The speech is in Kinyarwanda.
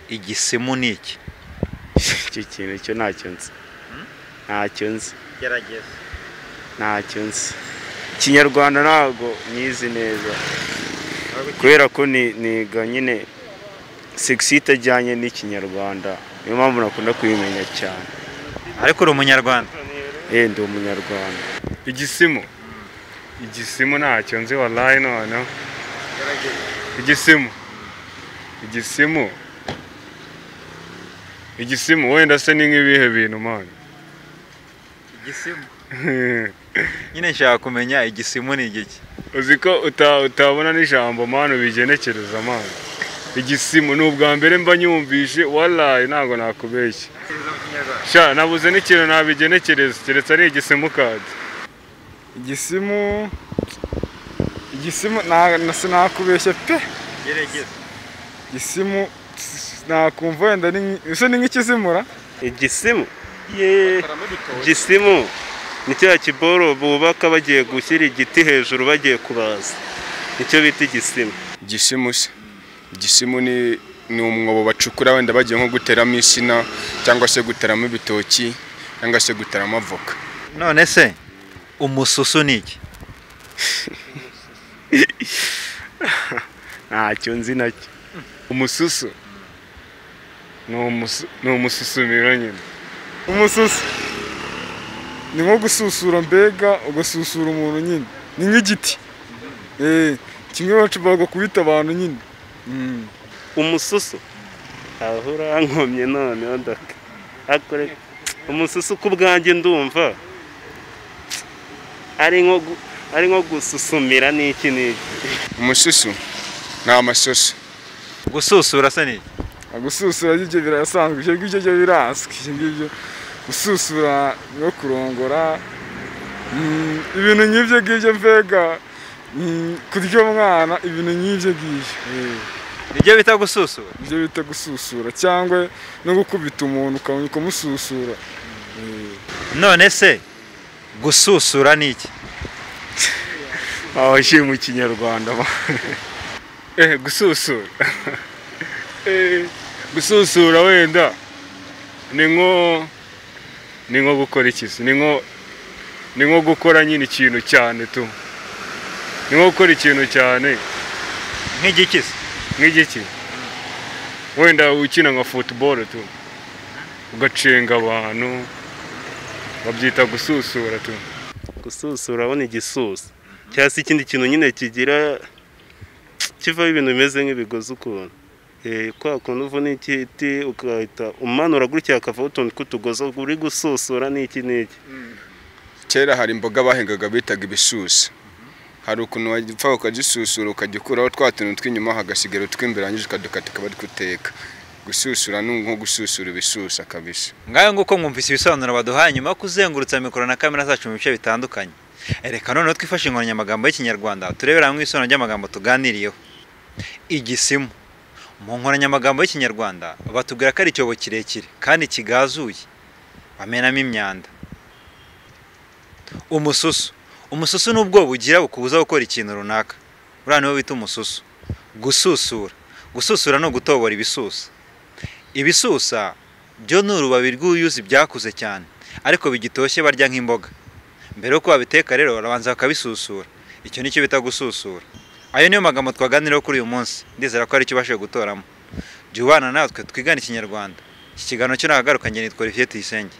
igisimu ni iki icyo kintu cyo ntacyo nzi ntacyo nzi gerageza ntacyo nzi ikinyarwanda ntabwo nyizi neza kubera ko ni- niga nyine segisi itajyanye n'ikinyarwanda niyo mpamvu nakunda kuyimenya cyane ariko uri umunyarwanda yewe ndi umunyarwanda igisimu igisimu ntacyo nzi wallahi noneho igisimu igisimu igisimu wenda se ni nk'ibihe bintu mpano igisimu nyine nshaka kumenya igisimu ni igiki uzi ko uta- utabona n'ijambo mpano bigenekereza mpano igisimu ni ubwa mbere mba nyumvishe wallahi ntabwo nakubeshya sha nabuze n'ikintu nabigenekereza keretse ari igisimu kadi igisimu igisimu nta- na sinakubeshya pe gerageza igisimu tss, nakumva wenda ni nk- ese ni nk'ikizimura igisimu yeee igisimu ni cya kiboro bubaka bagiye gushyira igiti hejuru bagiye kubaza nicyo bita igisimu igisimu se igisimu ni ni umwobo bacukura wenda bagiye nko guteramo insina cyangwa se guteramo ibitoki cyangwa se guteramo avoka none se umususu ni iki ntacyo nzi nacyo umususu ni umusu- ni umususumiro nyine umususu ni nko gususura mbega ugasusura umuntu nyine ni nk'igiti Eh, kimwe bashobora kubita abantu nyine Mm. umususu aho urankomye noneho ndaka akore umususu ku bwanjye ndumva ari nko gu- ari nko gususumira n'iki n'iki umususu ni amasoso gususura se ni iki Ah, gususura ibyo birasanzwe ibyo ngibyo byo birazwi ibyo ngibyo gususura no kurongora Mm, ibintu nk'ibyo ngibyo mbega mm, kurya umwana ibintu nk'ibyo ngibyo Eh, nibyo bita gususura ibyo bita gususura cyangwa no gukubita umuntu ukabona ukamususura Eh, none se gususura ni iki abashyira mu kinyarwanda Eh, gususura Eh, gususura wenda ni nko ni nko gukora iki se ni nko ni nko gukora nyine ikintu cyane tu ni nko gukora ikintu cyane nk'igiki se nk'igiki wenda ukina nka futuboro tu ugacenga abantu babyita gususura tu gususura urabona igisusa cyangwa se ikindi kintu nyine kigira kivaho ibintu bimeze nk'ibigozi ukuntu Eh, kwa kuntu uvuna igiti ugahita umanura gutya hakavaho utuntu tw'utugozi uri gususura n'iki n'iki kera hari imboga bahingaga bitaga ibisusa hari ukuntu wapfaga ukagisusura ukajya ukuraho twa tuntu tw'inyuma hagasigara utw'imbere hanyuma ukadukata ukaba ari guteka gususura ni nko gususura ibisusa kabisa ngayo nguko mwumvise ibisobanuro baduhaye nyuma yo kuzengurutsa mikoro na kamera zacu mu bice bitandukanye reka noneho twifashe inkoranyamagambo y'ikinyarwanda turebera hamwe ibisobanuro by'amagambo tuganiriyeho igisimu mu nkoranyamagambo y'ikinyarwanda batubwira ko ari icyobo kirekire kandi kigazuye bamenamo imyanda umususu umususu ni ubwoba ugira bukubuza gukora ikintu runaka uriya niwo bita umususu gususura gususura ni ugutobora ibisusa ibisusa byo ni urubabi rw'uyuzi byakuze cyane ariko bigitoshye barya nk'imboga mbere yuko babiteka rero barabanza bakabisusura icyo nicyo bita gususura ayo niyo magambo twaganiraho kuri uyu munsi ndizera ko aricyo ubashije gutoramo jya ubana natwe twigane ikinyarwanda iki kiganiro cyo nagaruka nge nitwa Olivier Tuyisenge